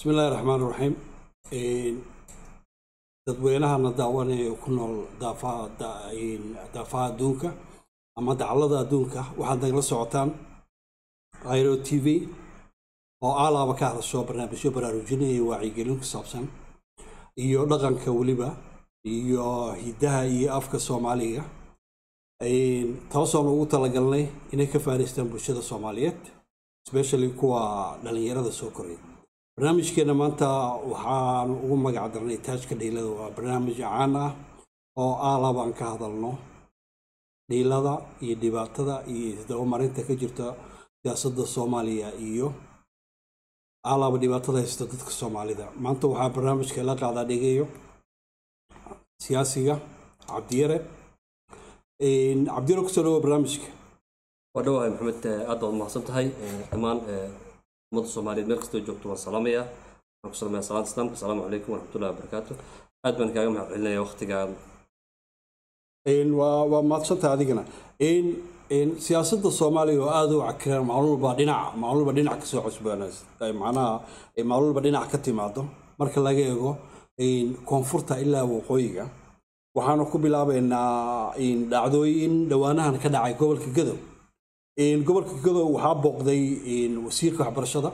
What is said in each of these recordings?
bismillahi raxmaan raxiim dadweynahana daawanaya ku nool daafaha adduunka ama daclada adduunka waxaad nagala socotaan iro t v oo aalaaba ka hadasho barnaamijyo baraarujinaya wacyigelin ku saabsan iyo dhaqanka weliba iyo hiddaha iyo afka soomaaliga taasoon ugu talagalnay inay ka faa'idaystaan bulshada soomaaliyeed especially kuwa dhallinyarada soo koray barnaamijkeena maanta waxaan ugu magac darnay taajka dhiilada waa barnaamij caan ah oo aalaaba aan ka hadalno dhiilada iyo dhibaatada iyo isdabamarinta ka jirta siyaasadda soomaaliya iyo aalaaba dhibaatada haysta dadka soomaalida maanta waxaa barnaamijka la qaadaa dhigayo siyaasiga cabdiyare cabdiyare kusoo dhawo barnaamijka waa dhawahay maxamed aad baad umahadsan tahay dhammaan ummadda soomaaliyeed meel kastoo joogto waan salaamayaa waxaan ku salamaya salaanta islaamka asalaamu calaykum waraxmatullahi wabarakaatu aad baan kaaga mahad celinaya waqtigaan waa waa mahadsantaha adigana siyaasadda soomaaliya oo aada u cakiran maalulba dhinac maalulba dhinac kasoo cusboonaysay macnaha maalulba dhinac ka timaado marka laga eego koonfurta ilaa waqooyiga waxaanu ku bilaabaynaa dhacdooyin dhowaanahan ka dhacay gobolka gadow gobolka gadow waxaa booqday wasiirka waxbarashada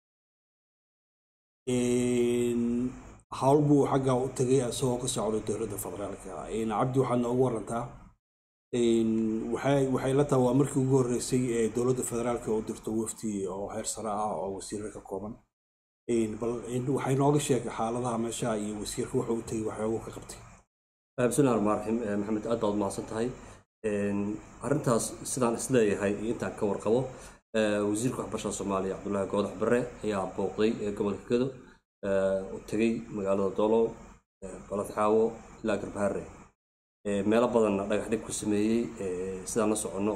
hawl buu xagga u tegay isagoo ka socda dowladda federaalka cabdi waxaad noogu warantaa waxay la tahay waa markii ugu horreysay ee dowladda federaalka u dirto wafdi oo heer sare ah oo wasiirra ka kooban bal waxay nooga sheegay xaaladaha meesha iyo wasiirka wuxuu u tegay waxyoogu ka qabtay bismillahi raxmaan raxiim maxamed aad baad umahadsan tahay arrintaas sidaan isleeyahay iyo intaan ka warqabo wasiirka waxbarashada soomaaliya cabdullaahi goodax bare ayaa booqday gobolka gado u tegey magaalada doolow baladxaawo ilaa garbaharre meelo badanna dhagax dhig ku sameeyey sidaan la soconno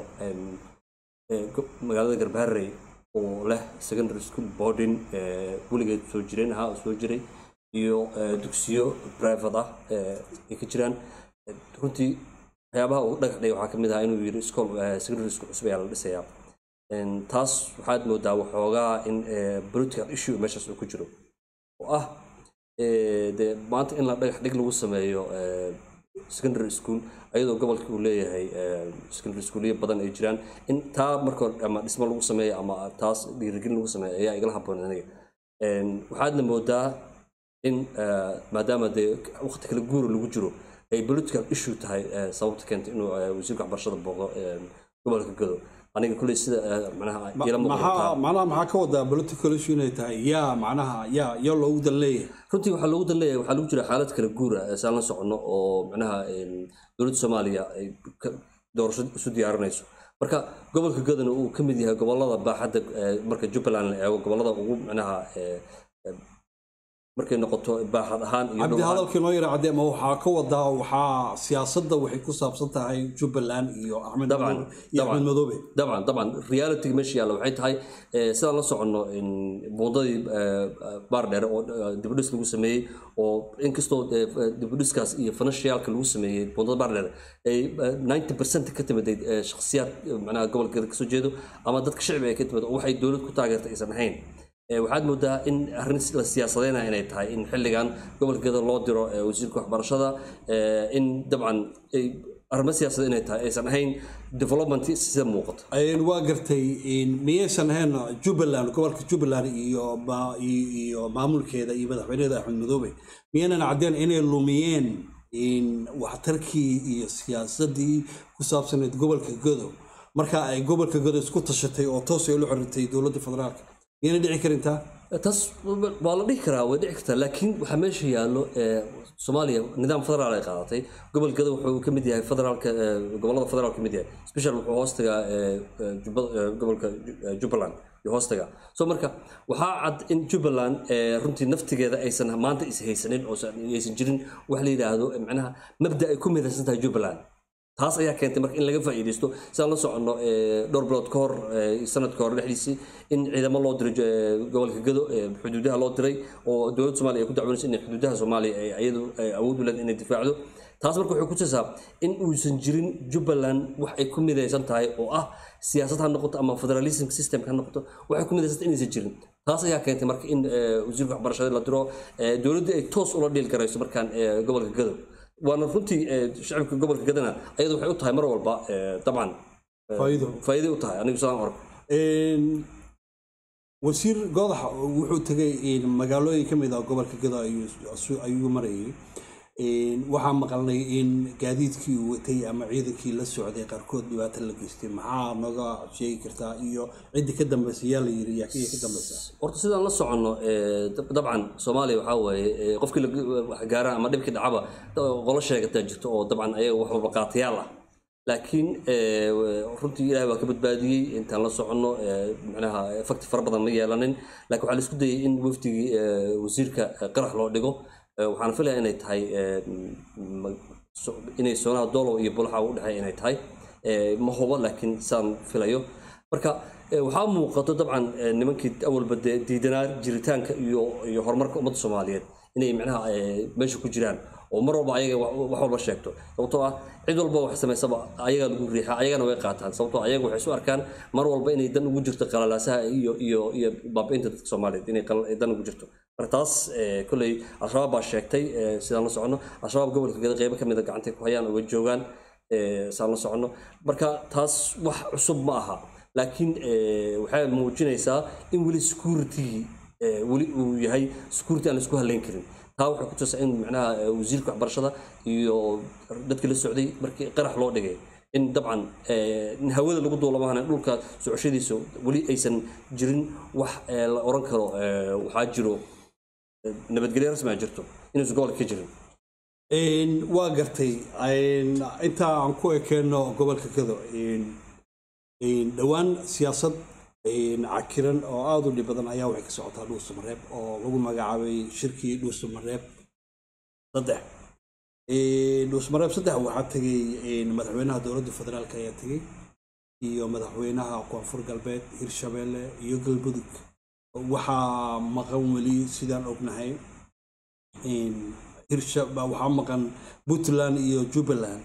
magaalada garbaharre oo leh secondary school boarding weligeed soo jireen ahaa oo soo jiray iyo dugsiyo private ah ay ka jiraan runtii waxyaabaha uu dhagax dhigay waxaa ka mid ahaa inuu yiri school secondary school cusub ayaa la dhisayaa taas waxaad moodaa waxoogaa in political issue meeshaas uu ku jiro oo ah dee maanta in la dhagax dhig lagu sameeyo secondary school ayadoo gobolka uu leeyahay secondary schoolyo badan ay jiraan in taa marka hore ama dhismo lagu sameeyo ama taas dhiirigelin lagu sameeyo ayaa igala haboon aniga waxaadna moodaa in maadaama dee waqti kale guura lagu jiro ay political issue tahay sababta keentay inuu wasiirka waxbarashada booqdo gobolka gado aniga kulley sida macnaha ila macnaha maxaa ka wadaa political issue inay tahay yaa macnaha yaa yaa loogu dan leeyahay runtii waxaa loogu dan leeyahay waxaa lagu jira xaalad kala guura saan la soconno oo macnaha dowladda soomaaliya ay doorasho isu diyaarinayso marka gobolka gadana uu ka mid yahay gobolada baaxadda marka jubbaland la eego gobolada ugu macnaha markay noqoto baaxad ahaan iyo cabdi hadalkii noo yara cadde ma waxaa ka wadaa waxaa siyaasadda waxay ku saabsan tahay jubbaland iyo axmed dabcan iyo axmed madoobe dabcan dabcan reality meesha yaalla waxay tahay sidaan la soconno buundadii baar dheere oo dibudhis lagu sameeyey oo inkastoo dibudhiskaas iyo financialka lagu sameeyey buundada baar dheere ay ninety percent ka timiday shakhsiyaad macnaha gobolka kasoo jeedo ama dadka shicbi ay ka timid oo waxay dowlad ku taageertay aysan ahayn waxaad moodaa in arrin la siyaasadeynaya inay tahay in xilligan gobolka gada loo diro wasiirka waxbarashada in dabcan arrimo siyaasad inay tahay aysan ahayn development sida muuqato waa gartay miyaysan ahayn jubbaland gobolka jubbaland iyo iyo maamulkeeda iyo madaxweyneeda axmed madoobe miyaynan caddeen inay lumiyeen waxtarkii iyo siyaasaddii ku saabsaneyd gobolka gado marka ay gobolka gado isku tashatay oo toos ay la xorintay dowladda federaalka miyayna dhici karintaa taas waa la dhihi karaa way dhici kartaa laakiin waxaa meesha yaallo soomaaliya nidaam federaal ay qaadatay gobolkada wuxuu ka mid yahay federaalka gobolada federaal ka mid yahay special wuxuu hoostagaa gobolka jubbaland iyo hoostaga so marka waxaa cad in jubbaland runtii naftigeeda aysan maanta is haysanin oo aysan jirin wax la yidhaahdo macnaha mabda ay ku midaysan tahay jubbaland taas ayaa keentay marka in laga faa'iidaysto sidaan la soconno dhowr bilood ka hor sanadka hore dhexdiisii in ciidamo loo diray gobolka gado xuduudaha loo diray oo dowladda soomaaliya ay ku dacwanayso in xuduudaha soomaaliya ay iyadu awood u leed inay difaacdo taas marka waxay ku tusaa in uusan jirin jubbaland wax ay ku midaysan tahay oo ah siyaasad ha noqoto ama federalism system ha noqoto waxay ku midaysan tahay inaysan jirin taas ayaa keentay marka in eh, wasiirka waxbarashada la diro eh, dowladda ay toos ula dhiil garayso markaan eh, gobolka gadow waana runtii eh, shacabka gobolka gadana ayadu waxay u tahay mar walba eh, dabcan eh, Faa'iido. faa'iido u tahay anigu sidaan arko Een, wasiir godax wuxuu tegay een, magaalooyin ka mid ah gobolka gado ayuu asu- ayuu marayay Een, waxaa maqalnay in gaadiidkii uu watay ama ciidankii la socday qaarkood dhibaato la geystay maxaa nooga sheegi kartaa iyo ciddii ka dambaysa yaa la yiri yaa ka ka dambaysa horta sidaan la soconno eh, dab- dabcan soomaaliya waxaa waaye eh, qofkii la- wax gaara ama dhibkii dhacaba da- qolo sheegataa jirto oo dabcan ayaga wax walba qaatayaal ah laakiin eh, runtii ilahay waa ka badbaadiyey intaan la soconno eh, macnaha fakti fara badan ma yeelanin laakiin waxaa la isku dayay in wafdigii eh, wasiirka eh, qarax loo dhigo Eh, waxaan filaya inay tahay eh, ma- so- inay soonaha doolow iyo bulaxa u dhexeeya inay tahay Eh, ma hubo laakiin saan filayo marka eh, waxaa muuqato dabcan eh, nimankii awalba dee diidanaa jiritaanka iyo iyo horumarka ummadda soomaaliyeed inay macnaha eh, meesha ku jiraan oo mar walba ayaga wax wax walba sheegto sababtoo ah cid walba wax samaysaba ayagaa lagu riixa ayagana way qaataan sababtoo ayaga waxay isu arkaan mar walba inay dan ugu jirto qalalaasaha iyo iyo iyo baabi'inta dadka soomaaliyeed inay qal- dan ugu jirto marka taas eh, kolley al-shabaab baa sheegtay eh, sidaan la soconno al-shabaab gobolka gada qeybo ka mid a gacantay ku hayaan oo way joogaan eh, saan la soconno marka taas wax cusub ma aha laakiin eh, waxay muujinaysaa in weli security eh, weli uu yahay security aan la isku halayn karin taa waxay ku tusaa in macnaha eh, wasiirka waxbarashada iyo dadkii la socday markii qarax loo dhigay in dabcan eh, in hawada lagu duulamahana dhulka socoshadiisa weli aysan jirin wax eh, la oran karo eh, waxaa jiro eh, nabadgelyo rasmi a jirto inuusan gobolka ka jirin Een, waa gartay Een, intaa aan ku ekeenno gobolka gado een, een, dhowaan siyaasad een, cakiran oo aada u dhib badan ayaa waxay ka socotaa dhuusa mareeb oo lagu magacaabay shirkii dhuusa mareeb saddex Een, dhuusa mareeb saddex waxaa tegay een, madaxweynaha dowladda federaalk ayaa tegay iyo madaxweynaha koonfur galbeed hirshabeelle iyo galmudug waxaa maqan weli sidaan ognahay een, hirsha baa waxaa maqan puntland iyo jubbaland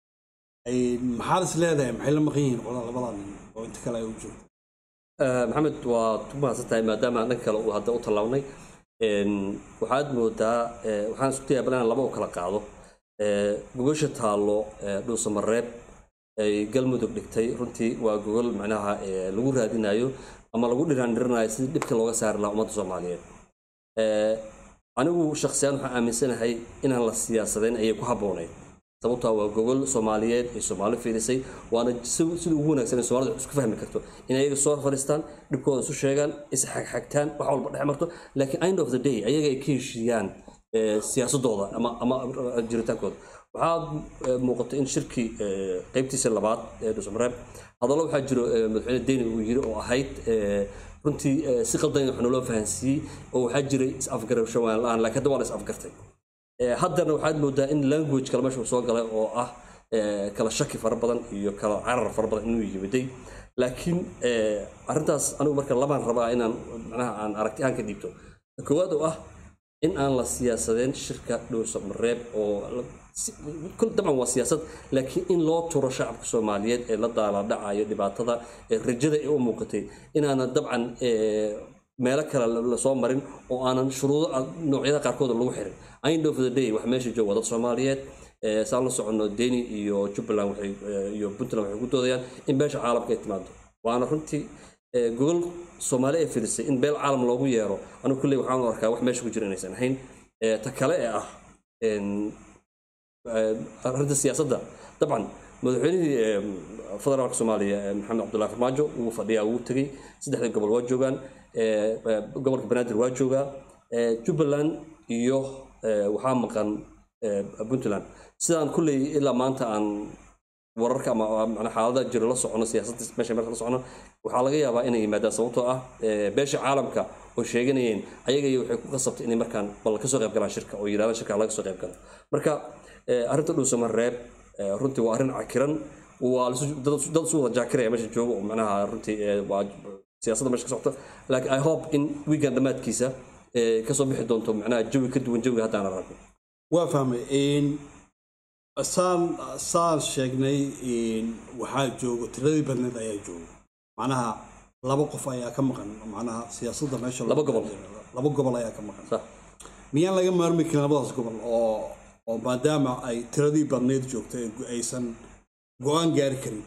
Een, maxaad is leedahay maxay la maqan yihiin qolada labada nin oo inta kale ay u joogto Eh, maxamed waa ku mahadsan tahay maadaama dhan kale uu hadda u tallaabnay Een, waxaad moodaa eh, waxaan isku dayaa bal inaan laba u kala qaado Eh, gogosha taallo eh, dhuusamareeb ay galmudug dhigtay runtii waa gogol macnaha eh, lagu raadinayo ama lagu dhiraandhirinayo sidii dhibka looga saari lahaa ummadda soomaaliyeed Eh, anigu shakhsiyaan waxaan aaminsanahay inaan la siyaasadeyn ayay ku habboonayd sababtoo ah waa gogol soomaaliyeed ay soomaali fiirisay waana si- sida ugu wanaagsan ee soomaalida isku fahmi karto in ayaga soo fadhiistaan dhibkooda isu sheegaan isxagxagtaan wax walba dhex marto laakiin end of the day ayaga ay ka heshiiyaan eh, siyaasadooda ama ama jiritaankooda waxaa eh, muuqata in shirkii eh, qeybtiisa labaad ee dhusmareeb hadallo waxaa jiro eh, madaxweyne deni uu yiri oo ahayd eh, runtii eh, si qaldan wax naloo fahansiiyey oo waxaa jiray is-afgarasho waan la-aan laakiin hadda waa la is-afgartay Eh, haddana waxaad moodaa in language kale meesha uu soo galay oo ah eh, kala shaki fara badan iyo kala carar fara badan inuu yimiday laakiin eh, arrintaas anigu marka labaan rabaa inaan macnaha aan aragti ahaan ka dhiibto Ta koowaad oo ah in aan la siyaasadeen shirka dhowsa mareeb oo la- si- kul dabcan waa siyaasad laakiin in loo turo shacabka soomaaliyeed ee la daaladhacayo dhibaatada ee rajada ee u muuqatay inaanan dabcan eh, meelo kale la- lasoo marin oo aanan shuruudo ah, noocyada qaarkood lagu xirin end of the day wax meesha jooga waa dad soomaaliyeed Eh, saan la soconno deni iyo jubbaland waxay eh, iyo puntland waxay ku doodayaan in beesha caalamka ay timaado waana runtii eh, gogol soomaali ay filisay in beel caalam loogu yeero anigu kulley waxaan u arkaa wax meesha ku jira inaysan ahayn Eh, ta kale ee ah en, eh, arrinta siyaasadda dabcan madaxweynihii eh, federaalka soomaaliya eh, maxamed cabdullahi farmaajo wuu fadhiyaa wuu tegey saddexda gobol waa joogaan eh, eh, gobolka banaadir waa joogaa eh, jubbaland iyo eh, waxaa maqan eh, puntland sidaan kulley ilaa maanta aan wararka ama macnaa xaalada jiro la socono siyaasadda meesha marka la socono waxaa laga yaabaa inay yimaadaan sababtoo ah eh, beesha caalamka oo sheeganayeen ayaga iyo waxay ku qasabtay inay markaan bal kasoo qayb galaan shirka oo yidhahdaan shirka laga soo qayb galo marka eh, arrinta dhuusama reeb eh, runtii waa arrin cakiran waa lasu- dad dad isu wada jaakiraya meesha jooga oo macnaha runtii eh, waa siyaasadda meesha ka socota laakiin i hope in weekend dhammaadkiisa eh, kasoo bixi doonto macnaha jawi ka duwan jawiga haddaan aragno waa fahmay Een, saan saan sheegnay een, waxaa joogo tiradii badneed ayaa joogo macnaha laba qof ayaa ka maqan macnaha siyaasadda meesha Laba gobol. laba gobol ayaa ka maqan sax miyaan laga maarmi karin labadaas gobol oo oo maadaama ay tiradii badneyd joogto ay gu- aysan go-aan gaari karin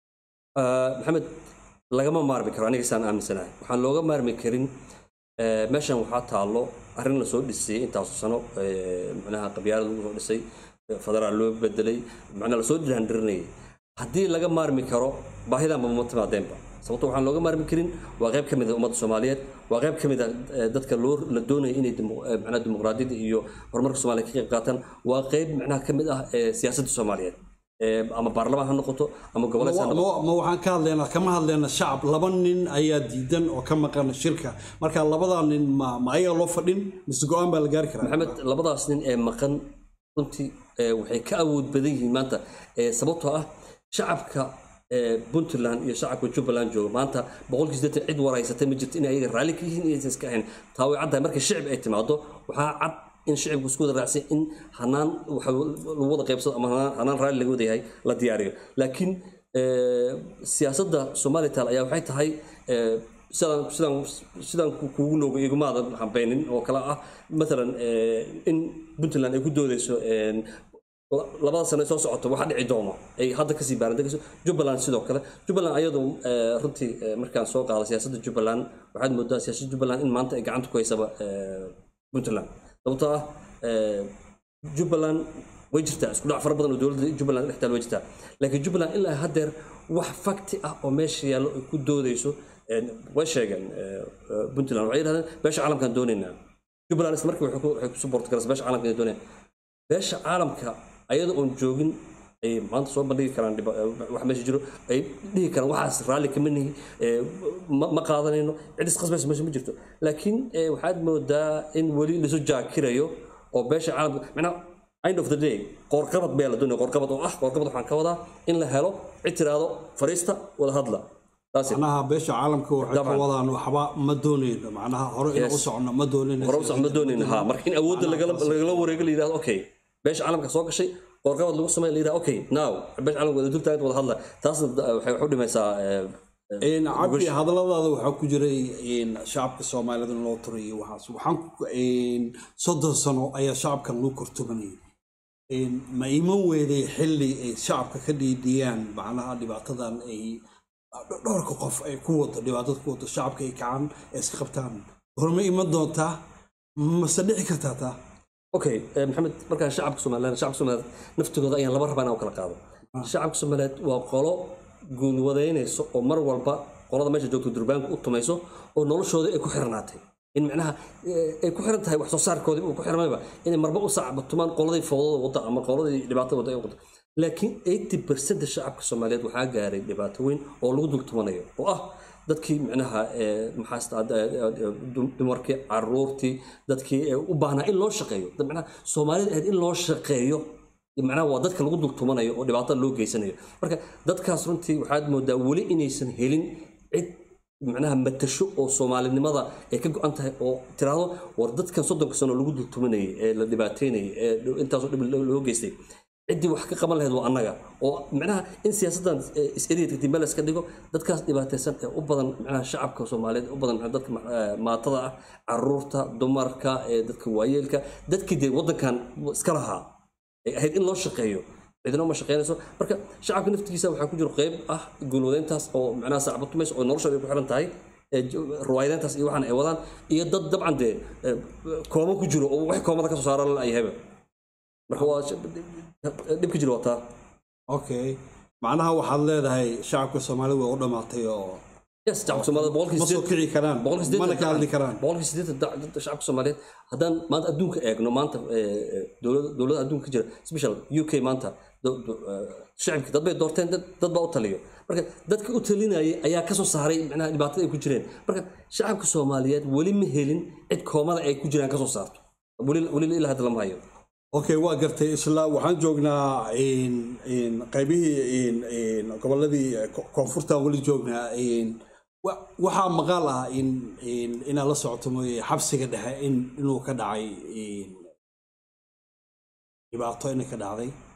Ah, maxamed lagama maarmi karo aniga saan aaminsanahay waxaan looga maarmi karin eh, meeshan waxaa taallo arrin lasoo dhisay intaasu sano eh, macnaha qabyaalad lagu soo dhisay eh, federaal loo bedelay macnaa lasoo dirhandirinayay haddii laga maarmi karo baahidanba ma timaadeenba sababto waxaan looga maarmi karin waa qayb ka mid a ummadda soomaaliyeed waa qayb ka mid a eh, dadka loo la doonaya inay demo- eh, macnaha dimuqraadiyadda iyo horumarka soomaaliya ka qayb qaataan waa qayb macnaha ka mid ah eh, siyaasadda soomaaliyeed Eh, ama baarlamaan ha noqoto ama goboleed ha noqoto ma ma waxaan ka hadlaynaa kama hadlaynaa shacab laba nin ayaa diidan oo ka maqan shirka marka labadaa nin ma ma ayaga loo fadhin mise go-aan baa la gaari karaa maxamed labadaas nin ee maqan runtii ee, waxay ka awood badan yihiin maanta ee, sababtoo ah shacabka ee, puntland iyo shacabka jubbaland jooga maanta boqolkii siddeetan cid waraysatay ma jirto inay ayaga raalli ka yihiin inaysan iska ahayn taa way caddahay marka shicib ay timaado waxaa cad in shicibku isku wada raacsan in hanaan waxa lagu wada qaybsado ama hanaan- hanaan raalli laga wada yahay la diyaariyo laakiin ee, siyaasadda somalital ayaa waxay tahay ee, sidaan sidaan sidaan ku- kuugu looga igumaadan hambeynin oo kale ah maalan ee, in puntland ay ku doodeyso een, la- labada sano ee soo socoto waxa dhici doono ay hadda kasii baarandegayso jubbaland sidoo kale jubbaland ayadu ee, runtii ee, markaan soo qaado siyaasadda jubbaland waxaad moodaa siyaasadda jubbaland in maanta ay gacanta ku haysaba ee, puntland sababtoo ah ee, jubbaland way jirtaa isku dhac fara badan oo dowladda jubbaland dhextaal way jirtaa laakiin jubbaland ilaa haddeer wax fakti ah oo meesha yaallo ay ku doodeyso een, way sheegeen ee, ee, puntland waxay yidhahdeen beesha caalamkaan doonaynaa jubbaland isla markii waxay ku- waxay ku support garaysa beesha caalamka inay doonayaan beesha caalamka ayada oon joogin ay maanta soo bandhigi karaan dhiba- eh, wax meesha jiro ay dhihi karaan waxaas raalli kama nihi eh, ma ma qaadanayno cid isqasbaysa meesha ma jirto laakiin eh, waxaad moodaa in weli lasu jaakirayo oo beesha caalamka macnaa end of the day qoorqabad baa la doonaya qoorqabad oo ah qoorqabad waxaan ka wadaa in la helo cid tiraahdo fariista wada hadla taasi macnaha beesha caalamka waxay ka Dabcan. wadaan waxba ma doonayno macnaha hore inaan u Yes. socono ma doonayno hore usax ma doonayna ha marka in awoodda lagala lagala wareego la yidhahdo okay beesha caalamka soo gashay qoorqabad lagu sameeya la yidhahdo okay now beesha caalamka wada dultaagad wada hadla taasna da- waxay wax u dhimaysaa eh, eh, Een, cabdi hadalladaada waxaa ku jiray een, shacabka soomaalida in loo turayo waxaas waxaan ku- een, soddon sano ayaa shacabkan loo kortumanayay Een, ma iman weeday xilli ay shacabka ka dhiidhiyaan macnaha dhibaatadan ay dhowrka qof ay ku wado dhibaatada ku wado shacabka ay kacaan ay iska qabtaan horma iman doontaa mase dhici kartaa taa okay eh, maxamed markaan shacabka somaliland shacabka somaliland naftigooda ayaan laba rabaa inaan u kala qaado shacabka somaliland waa qolo guulwadaynayso oo mar walba qolada meesha joogto durbaanka u tumayso oo noloshooda ay ku xirnaatay in macnaha eh, ay ku xiran tahay wax soo saarkoodii uu ku xirmayba inay marba u sacbatumaan qoladii fowdada wadda ama qoladii dhibaatada wadda ay wadda laakiin 80% shacabka soomaaliyeed waxaa gaaray dhibaato weyn oo lagu dultumanayo oo ah dadkii micnaha ee, maxaa sta- eh, eh, dum- dumarkii caruurtii dadkii ee u baahnaa in loo shaqeeyo dad macnaha soomaalida ahayd in loo shaqeeyo macnaha waa dadka lagu dultumanayo oo dhibaatada loo geysanayo marka dadkaas runtii waxaad moodaa weli inaysan helin cid macnaha matasho oo soomaalinimada ay ka go-an tahay oo tiraahdo war dadkan soddonka sano lagu dultumanayay ee la dhibaateynayay ee intaasoo dhib loo loo geystay ciddii wax ka qaban lahayd waa annaga oo macnaha in siyaasaddan eh, is-eriyadka dib iska dhigo dadkaas dhibaataysan ee u badan macnaha shacabka soomaaliyeed u badan macnaha dadka eh, maatada ah caruurta dumarka ee dadka waayeelka dadkii dee waddankan iska lahaa ay ahayd in loo shaqeeyo cidina uma shaqeynayso marka shacabka naftigiisa waxaa ku jiro qayb ah guulwadeyntaas oo macnaha sacbatumaysa oo noloshooda ay ku xiran tahay ee jo- ruwaayadeyntaas iyo waxaan ay wadaan iyo dad dabcan dee eh, kooma ku jiro oo wax koomada ka soo saaran la ayahayba marka waa sh- dhibka jiro waa taa okay macnaha waxaad leedahay shacabka soomaalida way u dhammaatay oo yes shacabka soomaalida boqolkii ma soo sideed kici karaan boqolkii sideetan mana ka hadli karaan boqolkii sideetan da- dadka shacabka soomaaliyeed haddaan maanta adduunka eegno maanta eh, eh, dowlada dowlada adduunka ka jira special u k maanta do- do- eh, shacabki dad bay doorteen dad dad baa u taliyo marka dadka u talinayay ayaa ka soo saaray macnaha dhibaatada ay ku jireen marka shacabka soomaaliyeed weli ma helin cid koomada ay ku jiraan ka soo saarto weli weli ilaa hadda lama hayo okay waa gartay isla waxaan joognaa in- in qaybihii in- in goboladii ko- koonfurtaan weli joognaa in- wa- waxaa maqaal ah in in- inaad la socoto mooye xabsiga dhexe in inuu ka dhacay in dhibaato inay ka dhacday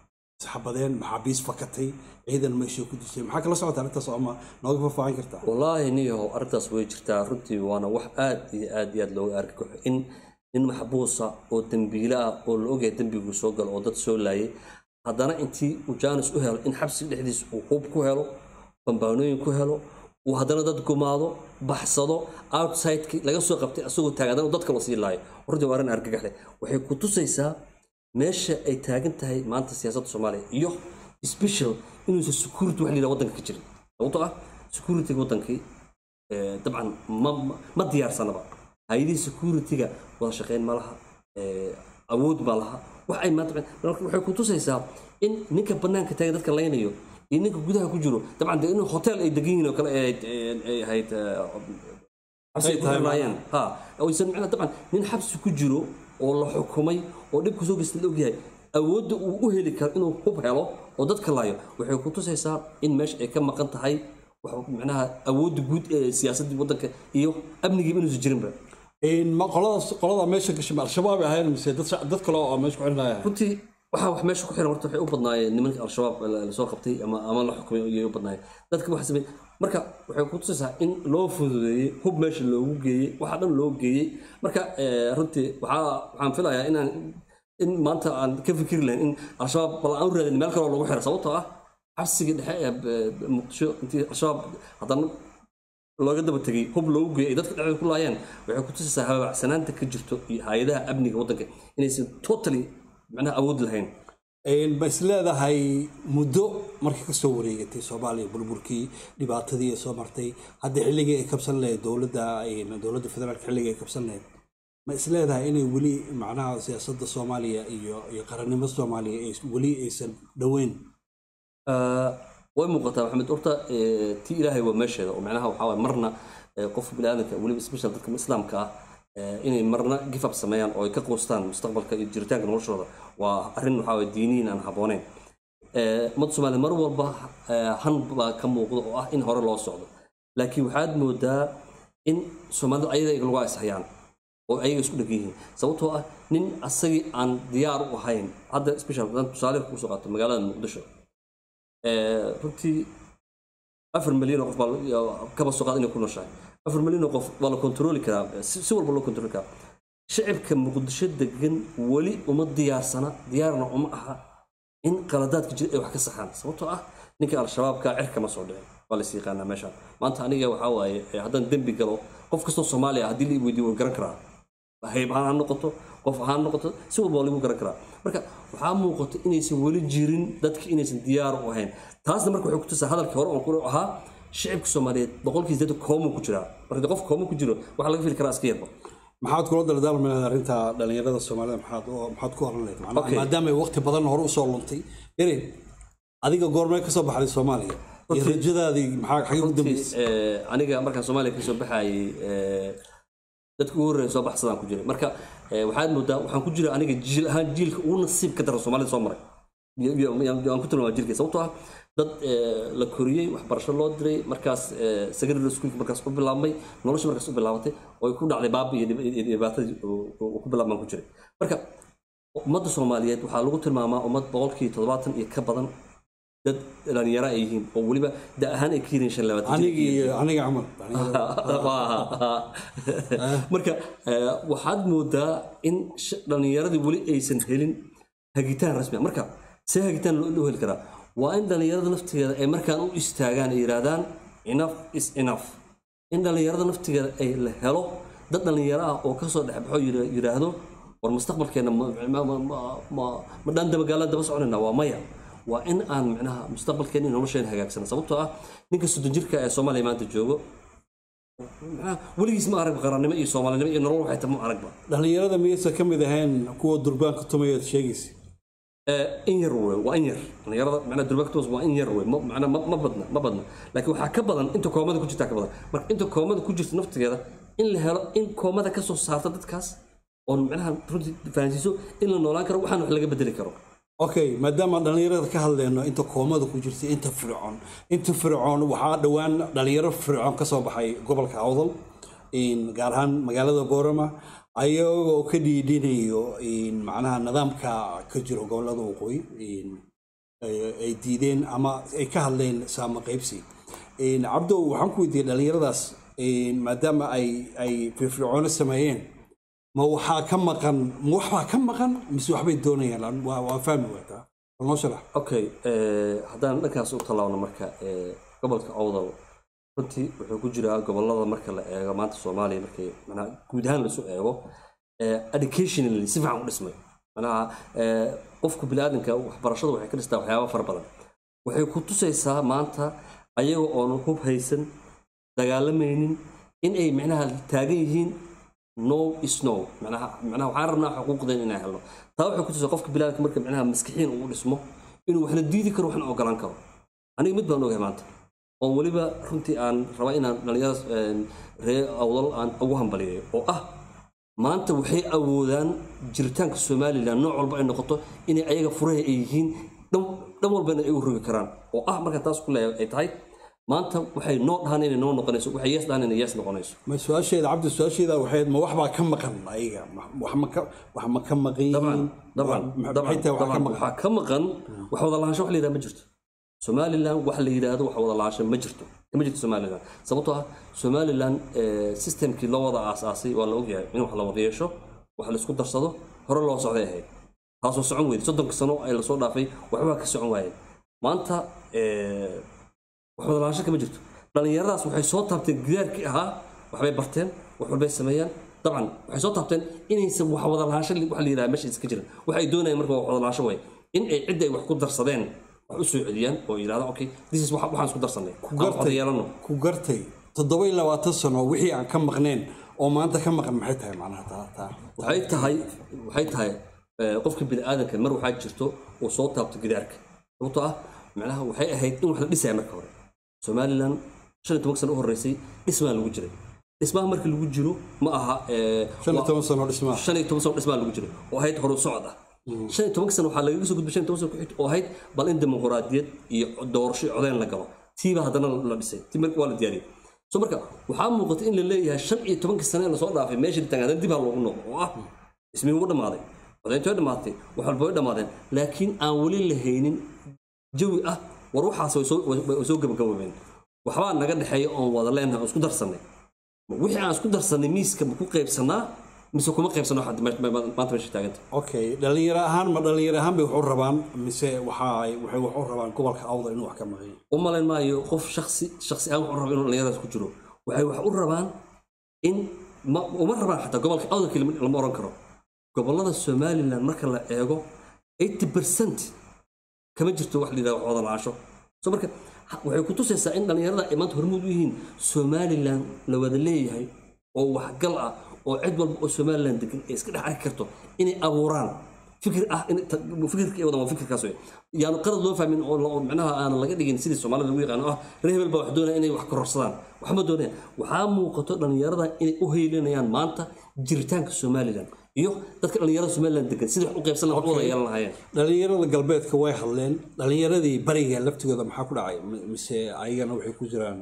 isxabadeen maxaabiis fakatay ciidan meesha ku dishay maxaa kala socota arrintaas oo ama nooga faahfaahin kartaa wallaahi niyahow arrintaas way jirtaa runtii waana wax aad iyo aad iyo aad looga arki kaxo in nin maxbuusa oo dembiile ah oo la ogyahay dembiguu soo galo oo dad soo laayay haddana intii uu jaanis u helo in xabsiga dhexdiisa uu hub ku helo bambaanooyin ku helo uu haddana dad gumaado baxsado outsideki laga soo qabtay asagoo taagan haddana uu dadka la sii laayo runtii waa arrin argagax leh waxay ku tusaysaa meesha ay taagan tahay maanta siyaasadda soomaaliya iyo special inuusan security wax la yidhaha waddanka ka jirin sababtoo ah security wadankii eh, dabcan ma ma- ma diyaarsanaba hay-adihii security-ga wada shaqeyn ma laha eh, awood ma laha wax ay maanta marka waxay ku tusaysaa in ninka banaanka taagan dadka laynayo iyo ninka gudaha ku jiro dabcan de inuu hotel ay degan yihiin oo kale ay ahayd- ay ahayd eh, xabsi ay ku tahay xirnaayeen ha oysan macnaha dabcan nin xabsi ku jiro oo la xukumay oo dhibku soo geysta la ogyahay awoodda uu u heli karo inuu hub helo oo dadka laayo waxay ku tusaysaa in meesha ay ka maqan tahay wax macnaha awoodda guud ee siyaasaddii waddanka iyo amnigiiba inuusan jirinba Een, ma qoladaas qolada meesha gashay ma al-shabaab ay ahayn mise dad dad kale oo meesha ku xidhnaya runtii waxaa wax meesha ku xiran horta waxay u badnaayeen nimanka al-shabaab la- lasoo qabtay ama ama la xukumay ayay u badnaayeen dadka waxa sameeyey marka waxay ku tusaysaa in loo fududeeyey hub meesha loogu geeyey waxa dhan loo geeyey marka eh, runtii waxaa waxaan filayaa inaan in maanta aan ka fikiri lahayn in al-shabaab bal aan u raadin meel kaloo lagu xiro sababtoo ah xabsigii dhexe ee eh, muqdisho intii al-shabaab haddana looga daba tegay hub loogu geeyay ay dadka dhexdooda ku laayeen waxay ku tusaysaa habaacsanaanta ka jirto iyo hay-adaha amniga waddanka inaysan totally macnaha awood lahayn Een, ma is leedahay muddo markii kasoo wareegatay soomaaliya burburkii dhibaatadii ay soo martay hadda xilligii ay kabsan lahayd dowladda een, dowladda federaalka xilligii ay kabsan lahayd ma is leedahay inay weli macnaha siyaasadda soomaaliya iyo iyo qarannimada soomaaliya ay weli aysan dhoweyn Ah, way muuqataa maxamed horta eh, tii ilaahay waa meesheeda oo macnaha waxaa waay marna eh, qofka biniaadanka weliba special dadka islaamka ah eh, inay marna give up sameeyaan oo ay ka quustaan mustaqbalka iyo jiritaanka noloshooda waa arrin waxaa waay diiniyin aan habbooneyn Eh, ummadda soomaaliya mar walba eh, han baa ka muuqda oo ah in hore loo socdo laakiin waxaad moodaa in soomaalidu ayaga lagu ashayaan oo ayaga isku dhegan yihiin sababtoo ah nin asagii aan diyaar u ahayn hadda special haddaan tusaale kusoo qaato magaalada muqdisho Eh, runtii afar milyan oo qof baa la- kaba soo qaad inay ku nooshahay afar milyan oo qof waa la kontrooli karaa si si walba loo kontrooli karaa shacibka muqdisho degan weli uma diyaarsana diyaarna uma aha in qaladaadka jira ay wax ka saxaan sababtoo ah ninka al-shabaabka cirka ma soo dhicin waa la yaqaanaa meeshaan maanta aniga waxaa waaye eh, haddaan dembi galo qof kastoo soomaaliya haddii la weydiiyo waan garan karaa hayb ahaan ha noqoto qof ahaan ha noqoto si walba waa lagu garan karaa marka waxaa muuqato inaysan weli jirin dadki inaysan diyaar u ahayn taasna marka waxay kutusaa hadalkii hore oon ku ahaa shicibka soomaaliyeed boqolkiis dad koomu ku jiraa marka dee qof koomu ku jiro waxaa laga fili karaa iska yarba maxaad kula daldaalmi lahayd arrinta dhalinyarada soomaalida maxaad oo- maxaad ku oran lahayd Macnaha, Okay. maadaama ay waqti badan hore usoo luntay yarin adiga goormee kasoo baxday soomaaliya iyo rajadaadii maxaa xagee u dambeysay Eh, aniga markaan soomaaliya kasoo baxayay eh, dadka ugu horreeya soo baxsadaan ku jiray marka eh, waxaad moodaa waxaan ku jira aniga jiil ahaan jiilka ugu nasiib ka daran soomaalida soo maray Iyo- iyo- iyo- aan ku tilmaama jirkay sababtoo ah dad eh, la koriyey waxbarasho loo diray markaas eh, secondary schoolka markaas u bilaabmay nolosha markaas u bilaabatay oo ay ku dhacday baabi iyo dhib- iyo dhibaatadii uu- uu ku bilaabmaan ku jiray marka ummadda soomaaliyeed waxaa lagu tilmaamaa ummad boqolkii toddobaatan iyo ka badan dad dhalinyaro ay yihiin oo weliba da ahaan ay ka yihiin shan labaatan jir aniga iyo- iyo aniga camal dhalinyarada. marka eh, waxaad moodaa in sh- dhallinyaradii weli aysan helin hagitaan rasmi ah. marka see hagitaan loo loo heli karaa waa in dhallinyarada naftigeeda ay markaan u istaagaan ay yidhaahdaan enough is enough in dhallinyarada naftigeeda ay la helo dad dhallinyaro ah oo kasoo dhexbaxo yira- yidhaahdo war mustaqbalkeena ma- ma- ma- ma- ma- ma dhaan dabagaalaan daba soconayna waa maya waa in aan micnaha mustaqbalkeena iyo nolosheena hagaagsana sababtoo ah ninka soddon jirka ee soomaaliya maanta joogo macnaha weligiis ma arag qarannimo iyo soomaalinimo iyo nolol waxay tahay ma aragba dhalinyarada miyaysan ka mid ahayn kuwa durbaanka tumayaad sheegaysa Eh, in yar wey waa in yar dhalinyarada macnaha durbactos waa in yar wey ma- macnaha ma ma badna ma badna laakiin waxaa ka badan inta koomada ku jirtaa ka badan marka inta koomada ku jirta naftigeeda in la helo in koomada ka soo saarta dadkaas oo macnaha runtii fahansiiso in la noolaan karo waxaan wax laga bedeli karo okay maadaama aan dhalinyarada ka hadlayno inta koomada ku jirta inta fircoon inta fircoon waxaa dhowaan dhalinyaro fircoon ka soo baxay gobolka awdal in gaar ahaan magaalada boorama ayagoo ka dhiidhinayo in macnaha nidaamka ka jiro gobolada waqooyi in ay- ay diideen ama ay ka hadleen saama qaybsi Een, cabdo waxaan ku weydiiyey dhallinyaradaas een, maadaama ay ay firfircoono sameeyeen ma waxaa ka maqan ma waxbaa ka maqan mise waxbay doonayaan waa waa fahmi waataa bal noo sharax okay eh, haddaan dhankaas u tallaabno marka eh, gobolka awdal runtii wuxuu ku jiraa gobolada marka la eego maanta soomaaliya markii manaa guud ahaan lasu eego eh, educationally si fiican u dhismay manaha eh, qofku biniaadanka waxbarashada waxay ka dhistaa waxyaaba fara badan waxay ku tusaysaa maanta ayaga oon hub haysan dagaalamaynin in ay micnaha taagan yihiin no is no manaha manaha waxaan rabnaa xuquuqdeen inaan helno taa waxay ku tusaysaa qofka biniaadanka marka micnaha maskixiin uu dhismo inuu waxna diidi karo waxna ogolaan karo aniga mid baan ogahay maanta oo weliba runtii aan rabaa inaan dhallinyarada ree awdal aan ugu hambaliyayo oo ah maanta waxay awoodaan jiritaanka somalilan nooc walba ay noqoto inay ayaga furaha ay yihiin dhan dhan walbana ay u rogi karaan oo ah marka taas ku leeyahay ay tahay maanta waxay noo dhahaan inay noo noqonayso waxay yees dhahaan inay yees noqonayso ma su-aasheeda cabdi su-aasheeda waxay ma waxbaa ka maqan ayaga Ma- wax ma ka wax ma ka maqan dabcan yihiin dabcan Ma- dabcan maxay tahay wax ka dabcan maqan waxaa ka maqan wax wada lahaansho wax la yidhaha ma jirto somalilan wax la yidhaahdo wax wada lahaansho ma jirto kama jirto somalilan sababtoo ah somalilan eh, systemkii loo wada aasaasay waa la ogyahay in wax la wada yeesho wax la isku darsado hore loo socday ahayd taasoo socon weyday soddonka sano ay lasoo dhaafay waxbaa ka socon waayeen maanta eh, wax wada lahaansho kama jirto dhallinyaradaas waxay soo taabteen gidaarkii ahaa waxbay barteen wax walbay sameeyaan dabcan waxay soo taabteen inaysan wax wada lahaansho wax la yidhaha meesha iska jirin waxay doonayaan marka wax wada lahaansho way in ay cidda ay wax ku darsadeen wax u soo celiyaan oo yidhahda okay this is wax- waxaan isku darsanay aan wada yeelano ku gartay toddoba iyo labaatan sano wixii aan ka maqneen oo maanta ka maqan maxay tahay macnaha taa taa waxay tahay waxay tahay eh, qofka bini'aadanka mar waxaa jirto uu soo taabto gidaarka sababtoo ah macnaha waxay ahayd in wax la dhisaya marka hore somalilan shan iyo toban sano u horreysay dhismaa lagu jiray dhismaha marka lagu jiro ma aha eh, shan iyo waa- toban sano dhismaa shan iyo toban sano dhismaa lagu jiray oo ahayd horu socod ah shan iyo tobanka sano waxaa lagaga soo gudbay shan iyo toban sano ku xigta oo ahayd bal in dimuqraadiyad iyo doorasho iyo codeyn la galo tiiba haddana la dhisay tii marka waa la diyaariyey so marka waxaa muuqata in la leeyahay shan iyo tobanka sano ee lasoo dhaafay meesha tagaan haddana dib ha loogu noqdo oo ah ismii ugu dhammaaday codeyntii way dhammaatay wax walba way dhammaadeen laakiin aan weli la haynin jawi ah war waxaas way soo- way way soo gabagaboobeen waxbaa naga dhexeeya oon wada leenahay oon isku darsannay wixii aan isku darsanay miiska ma ku qaybsanaa mise kuma qaybsano waxaad me- me- maanta meesha taaganta okay dhalinyaro ahaan ma dhalinyaro ahaan bay wax u rabaan mise waxa ay waxay wax u rabaan gobolka awda inuu wax ka maqan yahay u malayn maayo qof shaksi shaksi ahaan wuxuu raba inuu dhallinyaradaas ku jiro waxay wax u rabaan in ma uma rabaan xataa gobolka awdalkii lama lama oran karo gobolada somalilan marka la eego 80 percent kama jirto wax la yidhahdo wax wada la-aasho so marka ha- waxay ku tusaysaa in dhallinyarada ay maanta hormuud u yihiin somalilan la wada leeyahay oo waxgal ah oo cid walba oo somalilan degan ay iska dhex arki karto inay abuuraan fikir ah in ta- fikirka ay wadaan waa fikirkaas wey yaanu qalad loo fahmin oo la- oo micnaha aanan laga dhigin sidii soomaalida lagu yaqaano ah reer hebel baa wax doonaya inay wax kororsadaan waxma doonayaan waxaa muuqato dhallinyarada inay u heylinayaan maanta jiritaanka somalilan iyo dadka dhallinyarada somalilan degan sidii wax u qaybsan lahaa wax u wada yeelan lahaayeen dhalinyarada galbeedka way hadleen dhalinyaradii bariga laftigooda maxaa ku dhacay M- mise ayagana waxay ku jiraan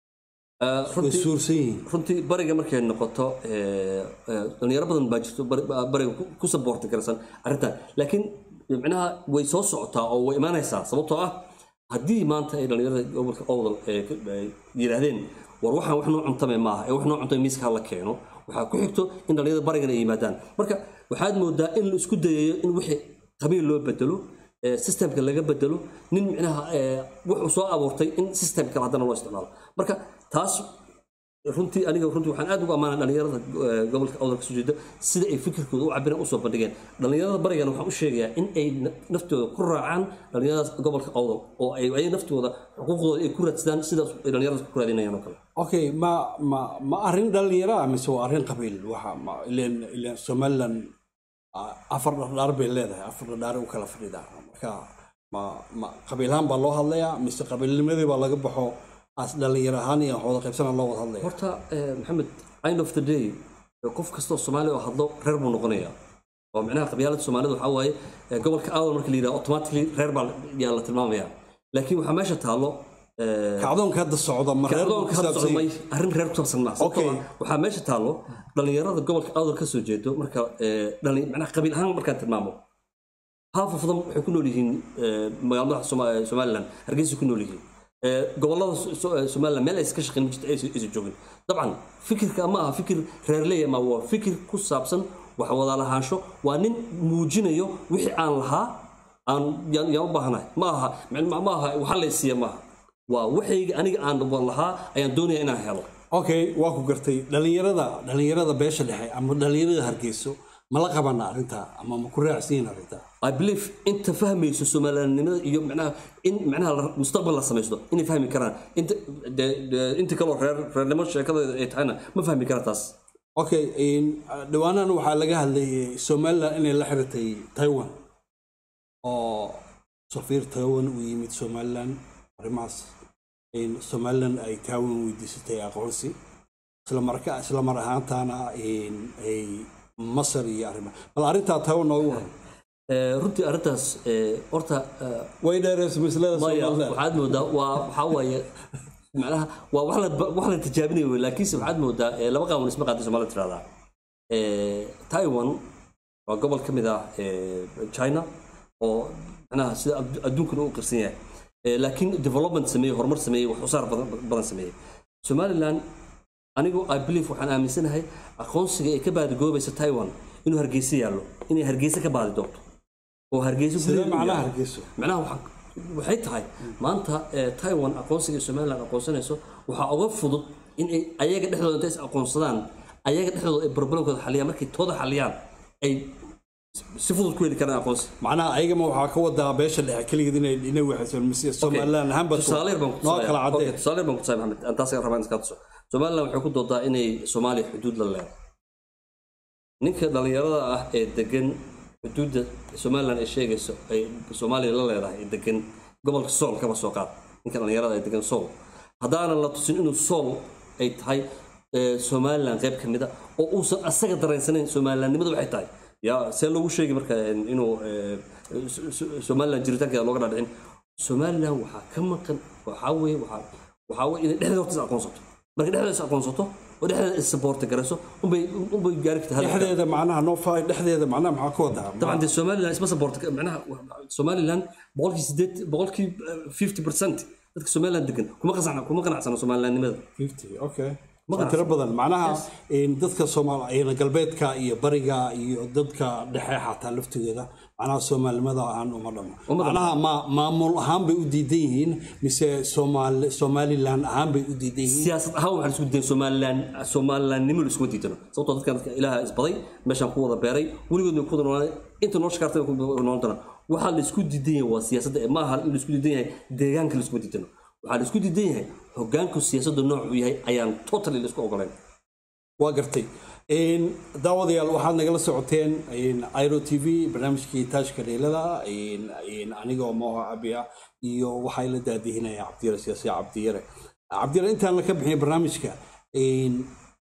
Ah, way runtii suursan yihiin runtii bariga markay noqoto eh, eh, dhalinyaro badan baa jirto bari- ba- bariga ku- ku saboorti karsan arrintan laakiin micnaha way soo socotaa oo way imaanaysaa sababtoo ah haddii maanta ay dhalinyarada gobolka owdal eh, ka- ay yidhaahdeen war waxaan wax noo cuntame maaha ee wax noo cuntame miiska ha la keeno waxaa ku xigto in dhalinyarada barigana ay yimaadaan marka waxaad moodaa in la isku dayayo in wixii qabiil loo bedelo eh, systemka laga bedelo nin micnaha eh, wuxuu soo abuurtay in system kale haddana loo isticmaalo marka taas runtii aniga runtii waxaan aad ugu ammaanay dhalinyarada eh, gobolka awdal kasoo jeeda sida ay fikirkooda u cabireen usoo bandhigeen dhalinyarada barigana waxaan u sheegayaa in ay na- naftooda ku raacaan dhalinyaradaas gobolka awdal oo ay ay naftooda xuquuqdooda ay ku raadsadaan sidaas ay dhalinyaradaas ku raadinayaan oo kale okay ma ma ma arrin dhalinyaro ah mise waa arrin qabiil waxa ma ileen ileen somaliland ah, afar dhardhaar bay leedahay afar dhardhaar u kala fadhidaa marka ma ma qabiilahaan baa loo hadlayaa mise qabiilnimadii baa laga baxo as dhalinyaro ahaan iyo wada qaybsana loo wada hadlaya horta eh, maxamed end of the day eh, qof kastoo soomaali oo hadlo reer buu noqonayaa oo micnaha qabyaalada soomaalida waxaa waaye eh, gobolka awdal marka la yidhaha automatically reer baa yaa la tilmaamaya laakiin waxaa meesha taallo eh, kacdoonka hadda socda ma reer buu kacdoonka ku hadda saabsan socmay yahay? arrin reer ku saabsan maaha sababtoo Okay. ah waxaa meesha taallo dhalinyarada gobolka awdal ka soo jeedo marka eh, dhali- macnaha qabiil ahaan markaan tilmaamo half of them waxay ku nool yihiin eh, magaalada Soma- eh, somaliland hargeysa ku nool yihiin Eh, gobolada So- So- eh, somaliland meel aysan ka shaqeyn ma jirto aysan aysan joogin dabcan fikirka ma aha fikir reerley ama waa fikir ku saabsan wax wada lahaansho waa nin muujinayo wixii aan lahaa aan yaan yaan u baahanahay ma aha ma ma aha waxa la isiiya ma aha waa waxayga aniga aan lahaa ayaan doonaya inaan helo okay waa ku gartay dhalinyarada dhalinyarada beesha dhexe ama dhalinyarada hargeyso ma la qabana arrintaa ama ma ku raacsiin arrintaa I believe inta fahmayso Soomaalinimada iyo macnaha in macnaha la- mustaqbal la samaysto inay fahmi karaan inta de- de- inta kaloo reer reernimo sheekada ay tahayna ma fahmi karaan taas okay in dhawaanahan waxaa laga hadlayay somaliland inay la xiratay taiwan oo safiir taiwan uu yimid somaliland arrimahaas in somaliland ay taiwan weydiisatay aqoonsi isla marka isla mar ahaantaana in ay masar iyo arrimaha bal arrintaa taiwan noogu waran Eh, runtii arrintaas eh, horta eh, way dheereysa maslada maya somaliland waxaad moodaa waa waxaa waaye macnaha waa wax la wax la tijaabinayo wey laakiinse waxaad moodaa eh, laba qaawan isma qaadin soomaalida tirahdaa Eh, taiwan waa gobol ka mid ah eh, china oo macnaha sida addu- adduunkana u qirsan yahay Eh, laakiin development sameeyey horumar sameeyey wax soo saar badan badan sameeyey somaliland anigu i believe waxaan aaminsanahay aqoonsiga ay ka baadigoobaysa taiwan inuu hargeysa yaallo inay hargeysa ka baadi doonto oo hargeysa sidee gudaheeda u macnaha yaallo. hargeyso macnaha waxaa- waxay tahay maanta eh, taiwan aqoonsiga ee somaliland aqoonsanayso waxaa uga fudud in ay ayaga dhexdooda intay is aqoonsadaan ayaga dhexdooda ay problemkooda xaliyaan markay tooda xaliyaan ay si fudud ku heli karaan aqoonsi macnaha ayagama waxaa ka wadaa beesha dhexe keligeed inay inay waxaysan mise somaliland ahaanba tusaale yar baan ku noo tusaya. kala Okay, cadee tusaale yar baan ku tusaya maxamed aan taas rabaa in iska tuso somaliland waxay ku doodaa inay soomaaliya xuduud la leedahay ninka dhalinyarada ah ee degan xuduudda somaliland ay sheegayso ay soomaaliya la leedahay ee degan gobolka sool kaba soo qaad ninka dhalinyarada ee degan sool haddaanan la tusin inuu sool ay tahay eh, somaliland qayb ka mid a oo uusan asaga daraysanayn somalilandnimada waxay tahay yaa see loogu sheegi marka eh, inuu eh, So- So- somaliland jiritaankeeda looga dhaadhicin somaliland waxaa ka maqan waxaa weeye waxaa waxaa weeye inay dhexdeeda horta is aqoonsato marka dhexdeeda is aqoonsato oo dhexdeeda is saboorti garayso unbay unbay gaari kartaa hadafka. dhexdeeda macnaha noo faay dhexdeeda macnaha maxaa ka wadaa طبعا دي somaliland isma saboorti macnaha somaliland boqolkii sideed boqolkii fifty percent dadka somaliland degan kuma qanacsana kuma qanacsana somalilandnimada 50 okay Ma waa tiro badan macnaha in dadka soomaal in galbeedka iyo bariga iyo dadka dhexe xataa laftigeeda macnaha soomaalinimada ahaan uma dhamo Uma dhamo. macnaha ma maamul ahaan bay u diidan yihiin mise soomaali somaliland ahaan bay u diidan yihiin siyaasad ahaan waxaan isku diidan somaliland somalilandnimo iskuma diidano sababtoo dadkan dadka ilaaha isbaday meeshaan ku wada beeray weligood way ku wada noolaa inta noo shakaartay ku wada noolan doonaa waxaa la isku diidan yahay waa siyaasadda ee maaha in la isku diidan yahay deegaanka la iskuma diidano waxaa la isku diidan yahay hogaanku siyaasadda nooc uu yahay ayaan totally la isku ogolayn waa gartay In daawadayaal waxaad nagala socoteen in iro t v barnaamijkii taajka dheelada in in anigoo mooha abiya iyo waxaa la daadihinaya cabdiyare siyaasi cabdiyare cabdiyare intaan la ka bixin barnaamijka in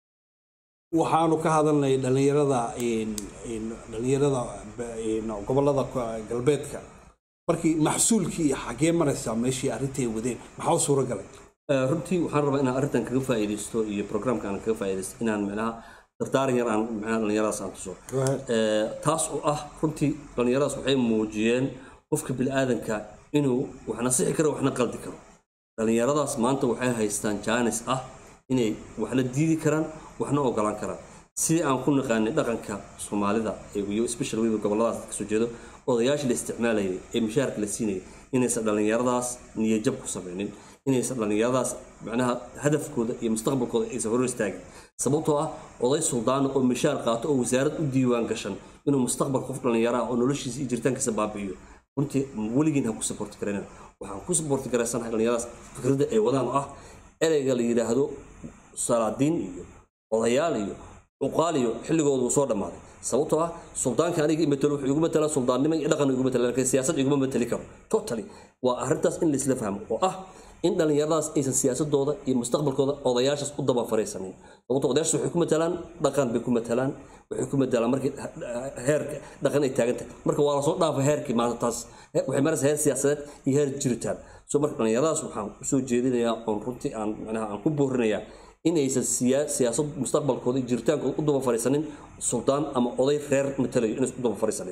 waxaanu ka hadalnay dhalinyarada in in dhalinyarada in gobolada galbeedka markii maxsuulkii iyo xagee maraysaa meeshii arrintii ay wadeen maxaa u suura galay Eh, runtii waxaan rabaa inaan arrintan kaga faa'iidaysto iyo programka aan kaga faa'iidaysto inaan micnaha dardaaran yar aan micnaha dhallinyaradaas aan tuso Go ahead. Eh, taas oo ah runtii dhallinyaradaas waxay muujiyeen qofka bini'aadanka inuu waxna sixi karo waxna qaldi karo dhallinyaradaas maanta waxay haystaan jaanis ah inay waxna diidi karaan waxna ogolaan karaan sidii aan ku naqaanay dhaqanka soomaalida ee iyo special weliba goboladaas dadka soo jeedo odayaashii la isticmaalayay ee mushaharka la siinayay inaysan dhallinyaradaas niyajab ku samaynin inaysan dhallinyaradaas macnaha hadafkooda iyo mustaqbalkooda aysan hor istaagin sababtoo ah oday suldaana oo mishaar qaato oo wasaarad u diiwaan gashan inuu mustaqbal qof dhallinyaro ah oo noloshiisa iyo jiritaankiisa baabi'iyo runtii weligiin ha ku saboorti karayna waxaan ku saboorti garaysanahay dhallinyaradaas fikradda ay wadaan oo ah ereyga la yidhaahdo salaadiin iyo odayaal iyo cuqaal iyo xilligoodu uu soo dhammaaday sababtoo ah suldaanka aniga imatalo wuxuu igu matalaa suldaannimo iyo dhaqan igu matala laakiin siyaasad iguma matali karo totally waa arrintaas in laisla fahmo oo ah in dhallinyaradaas aysan siyaasadooda iyo mustaqbalkooda odayaashaas u daba fariisanin sababtoo odayaashaas waxay ku matalaan dhaqan bay ku matalaan waxay ku matalaan markii heerka dhaqan ay taagan tahay marka waa lasoo dhaafa heerkii maanta taas waxay maraysa heer siyaasadeed iyo heer jiritaan so marka dhallinyaradaas waxaan usoo jeedinayaa oon runtii aan macnaha aan ku boorinayaa in aysan siyaa- siyaasad mustaqbalkooda iyo jiritaankooda u daba fariisanin suldaan ama oday reer matalayo inaysan u daba fariisanin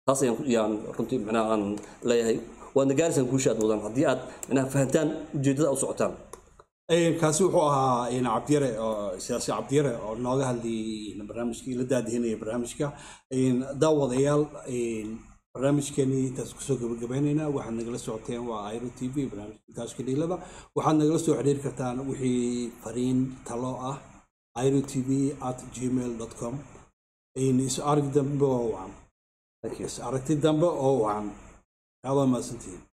taas ayaan ku- yaan runtii macnaha aan leeyahay waadna gaaraysaan guusha aad wadaan haddii aad macnaha fahantaan ujeeddada aad u socotaan Een, kaasi wuxuu ahaa een, cabdiyare oo siyaasi cabdiyare oo nooga hadlayay barnaamijkii la daadihinaya barnaamijka Een, daawadayaal een, barnaamijkeenii intaas kusoo gabagabaynaynaa waxaad nagala socoteen waa airo t v barnaamijka gaashka dhiilada waxaad nagala soo xiriiri kartaan wixii fariin talo ah airo t v at gmail com is arag dambe oo wacan Thank you. is aragti dambe oo wacan aad waa mahadsantihiin